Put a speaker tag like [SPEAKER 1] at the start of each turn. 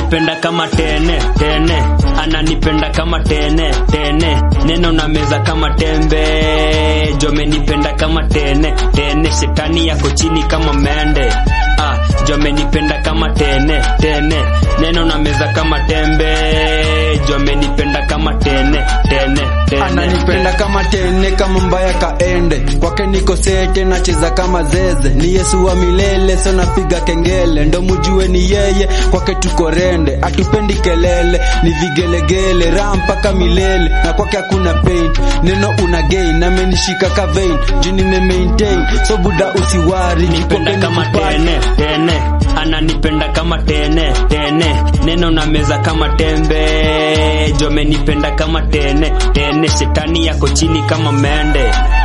[SPEAKER 1] ananipenda kama tene tene ananipenda kama tene tene neno na meza kama tembe jomenipenda kama tene tene shetani yako chini kama mende ah, jomenipenda kama tene tene neno na meza kama tembe jomenipenda kama tene tene tene
[SPEAKER 2] ananipenda kama tene kama mbaya kaende kwake niko sete nacheza kama zeze ni yesu wa milele so napiga kengele ndo mujue ni yeye kwake tuko rende atupendi kelele ni vigelegele raha mpaka milele na kwake hakuna pain neno una gain amenishika ka vein juu nime maintain so buda usiwari
[SPEAKER 1] nipenda kama tene tene ananipenda kama tene tene neno na meza kama tembe jomenipenda kama tene tene shetani yako chini kama mende